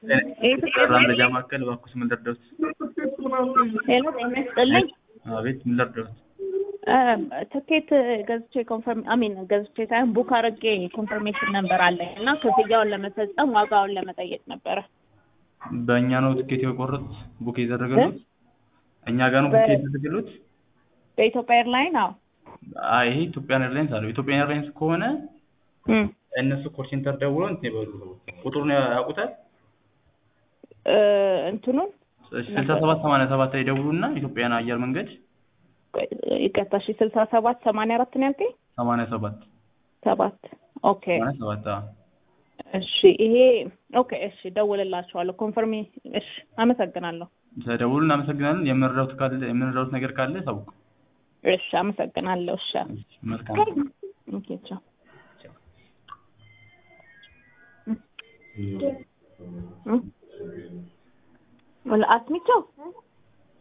መረጃ ማዕከል እባክዎት ምን ልርዳዎት? ሄሎ ጤና ይስጥልኝ። አቤት ምን ልርዳዎት? ትኬት ገዝቼ ኮንፈርም አሚን ገዝቼ ሳይሆን ቡክ አድርጌ ኮንፈርሜሽን ነበር አለኝ እና ክፍያውን ለመፈጸም ዋጋውን ለመጠየቅ ነበረ። በእኛ ነው ትኬት የቆረጡት ቡክ የተደረገሉት? እኛ ጋር ነው ቡክ የተደረገሉት? በኢትዮጵያ ኤርላይን አዎ። አይ ይሄ ኢትዮጵያን ኤርላይንስ አለው። ኢትዮጵያን ኤርላይንስ ከሆነ እም፣ እነሱ ኮል ሴንተር ደውለው እንትን ይበሉ። ቁጥሩን ያውቁታል? እ፣ እንትኑን ስልሳ ሰባት ሰማንያ ሰባት ላይ ደውሉና ኢትዮጵያን አየር መንገድ ቆይ፣ ይቅርታ እሺ፣ ስልሳ ሰባት ሰማንያ አራት ነው ያልከኝ? ሰማንያ ሰባት ሰባት ኦኬ ሰማንያ ሰባት አዎ። እሺ ይሄ ኦኬ እሺ ደውልላችኋለሁ ኮንፈርሜ እሺ አመሰግናለሁ ተደውሉ። እናመሰግናለን። የምንረዳውት ካለ የምንረዳውት ነገር ካለ ታውቁ። እሺ አመሰግናለሁ እሺ መልካም ኦኬ ቻው ወላ አስሚቸው